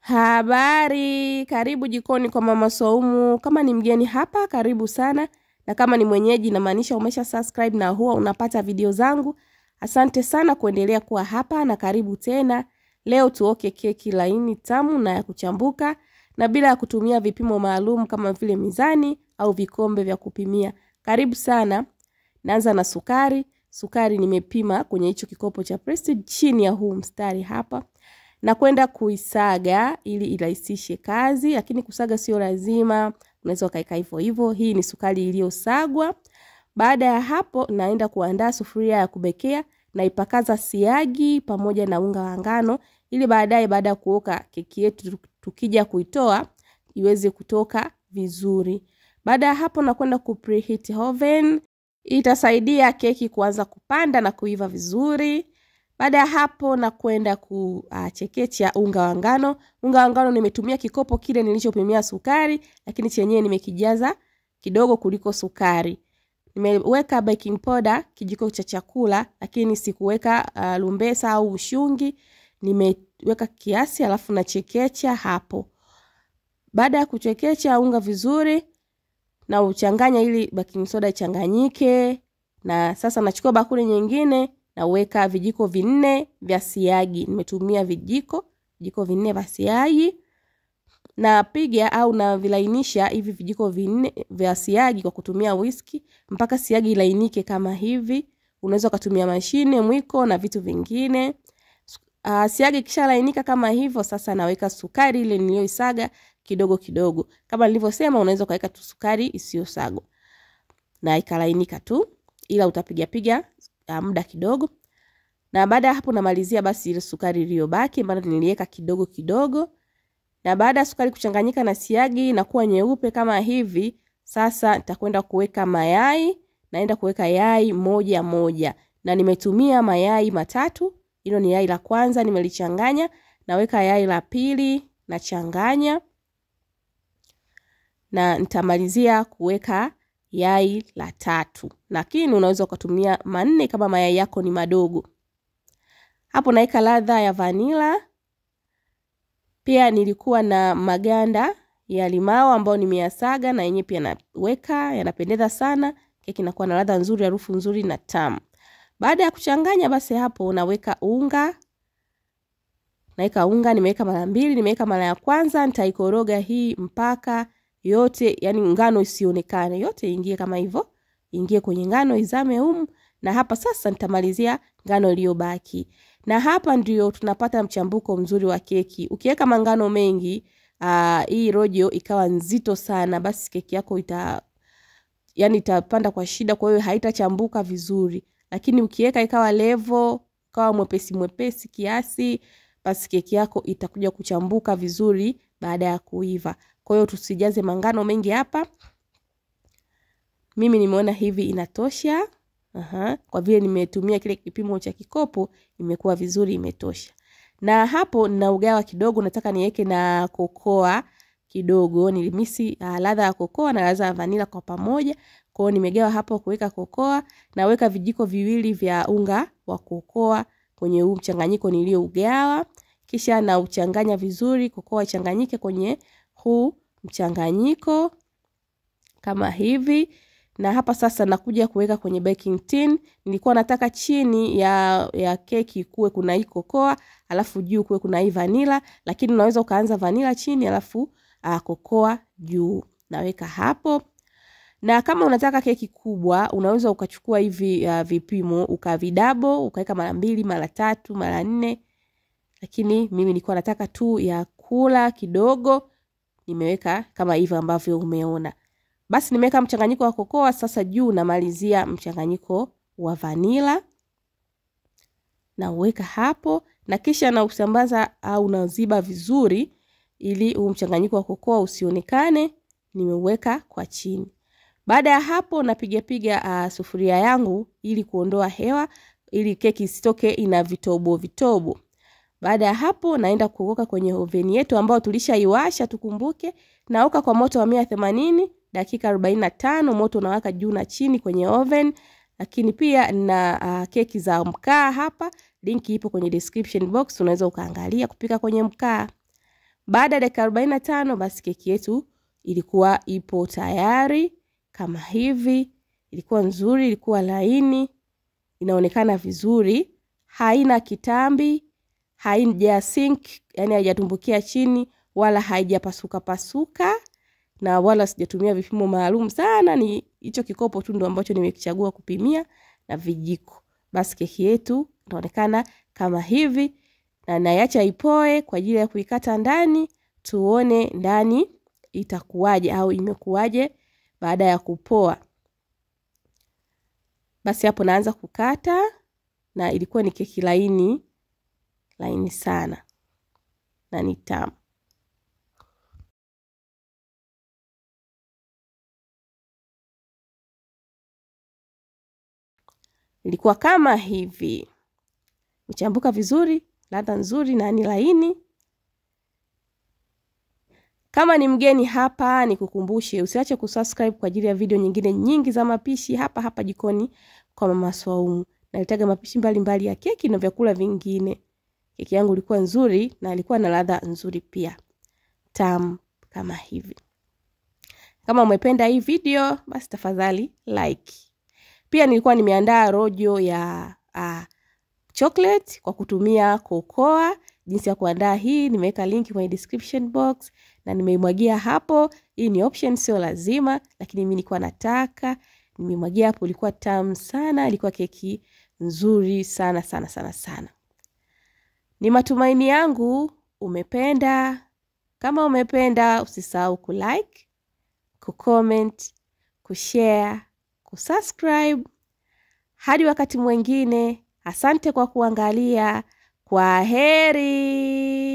Habari, karibu jikoni kwa mama Saumu. Kama ni mgeni hapa, karibu sana, na kama ni mwenyeji, inamaanisha umesha subscribe na huwa unapata video zangu. Asante sana kuendelea kuwa hapa na karibu tena. Leo tuoke keki laini tamu na ya kuchambuka na bila ya kutumia vipimo maalum kama vile mizani au vikombe vya kupimia. Karibu sana. Naanza na sukari. Sukari nimepima kwenye hicho kikopo cha Prestige chini ya huu mstari hapa na kwenda kuisaga ili irahisishe kazi, lakini kusaga sio lazima, unaweza ukaika hivyo hivyo. Hii ni sukari iliyosagwa. Baada ya hapo, naenda kuandaa sufuria ya kubekea na ipakaza siagi pamoja na unga wa ngano, ili baadaye, baada ya kuoka keki yetu, tukija kuitoa iweze kutoka vizuri. Baada ya hapo, nakwenda ku preheat oven, itasaidia keki kuanza kupanda na kuiva vizuri. Baada ya hapo na kwenda kuchekecha unga wa ngano. Unga wa ngano nimetumia kikopo kile nilichopimia sukari, lakini chenyewe nimekijaza kidogo kuliko sukari. Nimeweka baking powder kijiko cha chakula, lakini sikuweka uh, lumbesa au ushungi. Nimeweka kiasi alafu nachekecha hapo. Baada ya kuchekecha unga vizuri na uchanganya ili baking soda ichanganyike, na sasa nachukua bakuli nyingine naweka vijiko vinne vya siagi. Nimetumia vijiko vijiko vinne vya siagi, napiga au navilainisha hivi vijiko vinne vya siagi kwa kutumia whisky mpaka siagi ilainike kama hivi. Unaweza ukatumia mashine, mwiko na vitu vingine. Uh, siagi kisha lainika kama hivyo, sasa naweka sukari ile niliyoisaga kidogo kidogo. Kama nilivyosema, unaweza ukaweka tu sukari isiyosagwa na ikalainika tu, ila utapiga piga uh, muda kidogo na baada ya hapo namalizia basi ile sukari iliyobaki ambayo niliweka kidogo kidogo. Na baada ya sukari kuchanganyika na siagi na kuwa nyeupe kama hivi, sasa nitakwenda kuweka mayai. Naenda kuweka yai moja moja, na nimetumia mayai matatu. Hilo ni yai la kwanza nimelichanganya, naweka yai la pili nachanganya, na nitamalizia kuweka yai la tatu, lakini unaweza ukatumia manne kama mayai yako ni madogo. Hapo naweka ladha ya vanila. Pia nilikuwa na maganda ya limao ambayo nimeyasaga na yenyewe pia naweka, yanapendeza sana. Keki inakuwa na ladha nzuri, harufu nzuri na tamu. Baada ya kuchanganya basi, hapo naweka unga. Naweka unga, nimeweka mara mbili, nimeweka mara ya kwanza, nitaikoroga hii mpaka yote, yani ngano isionekane, yote ingie kama hivyo, ingie kwenye ngano, izame humu. Na hapa sasa nitamalizia ngano iliyobaki na hapa ndio tunapata mchambuko mzuri wa keki. Ukiweka mangano mengi aa, hii rojo ikawa nzito sana, basi keki yako ita yani itapanda kwa shida, kwa hiyo haitachambuka vizuri. Lakini ukiweka ikawa levo, ikawa mwepesi mwepesi kiasi, basi keki yako itakuja kuchambuka vizuri baada ya kuiva. Kwa hiyo tusijaze mangano mengi hapa. Mimi nimeona hivi inatosha. Aha, kwa vile nimetumia kile kipimo cha kikopo imekuwa vizuri, imetosha. Na hapo na ugawa kidogo, nataka niweke na kokoa kidogo. Nilimisi uh, ladha ya kokoa na ladha ya vanila kwa pamoja. Kwa hiyo nimegawa hapo kuweka kokoa, naweka vijiko viwili vya unga wa kokoa kwenye huu mchanganyiko niliougawa, kisha na uchanganya vizuri, kokoa ichanganyike kwenye huu mchanganyiko kama hivi na hapa sasa nakuja kuweka kwenye baking tin. Nilikuwa nataka chini ya, ya keki kuwe kuna hii kokoa alafu juu kuwe kuna hii vanila, lakini unaweza ukaanza vanila chini alafu uh, kokoa juu. Naweka hapo, na kama unataka keki kubwa unaweza ukachukua hivi uh, vipimo ukavidabo ukaweka mara mbili mara tatu mara nne, lakini mimi nilikuwa nataka tu ya kula kidogo, nimeweka kama hivyo ambavyo umeona. Basi nimeweka mchanganyiko wa kokoa sasa, juu namalizia mchanganyiko wa vanila na uweka hapo, na kisha na usambaza au naziba vizuri, ili huu mchanganyiko wa kokoa usionekane. Nimeuweka kwa chini. Baada ya hapo, napiga piga uh, sufuria yangu ili kuondoa hewa, ili keki isitoke ina vitobo vitobo. Baada ya hapo, naenda kuoka kwenye oveni yetu ambayo tulishaiwasha, tukumbuke, naoka kwa moto wa mia themanini dakika 45, moto unawaka juu na chini kwenye oven. Lakini pia na uh, keki za mkaa hapa, linki ipo kwenye description box, unaweza ukaangalia kupika kwenye mkaa. baada ya dakika arobaini na tano basi keki yetu ilikuwa ipo tayari kama hivi ilikuwa nzuri ilikuwa laini inaonekana vizuri haina kitambi haija sink yani haijatumbukia chini wala haijapasuka pasuka na wala sijatumia vipimo maalum sana ni hicho kikopo tu ndo ambacho nimekichagua kupimia na vijiko basi keki yetu inaonekana kama hivi na naiacha ipoe kwa ajili ya kuikata ndani tuone ndani itakuwaje au imekuwaje baada ya kupoa basi hapo naanza kukata na ilikuwa ni keki laini laini sana na ni tamu ilikuwa kama hivi mchambuka vizuri ladha nzuri na ni laini kama ni mgeni hapa nikukumbushe usiache kusubscribe kwa ajili ya video nyingine nyingi za mapishi hapa hapa jikoni kwa mama swaumu nalitaga mapishi mbalimbali mbali ya keki na vyakula vingine keki yangu ilikuwa nzuri na ilikuwa na ladha nzuri pia tamu kama hivi kama umependa hii video basi tafadhali like pia nilikuwa nimeandaa rojo ya uh, chocolate kwa kutumia kokoa jinsi ya kuandaa hii nimeweka linki kwenye description box na nimeimwagia hapo hii ni option sio lazima lakini mi nilikuwa nataka nimemwagia hapo ilikuwa tamu sana ilikuwa keki nzuri sana sana sana sana ni matumaini yangu umependa kama umependa usisahau kulike kucomment kushare kusubscribe hadi wakati mwingine asante kwa kuangalia kwa heri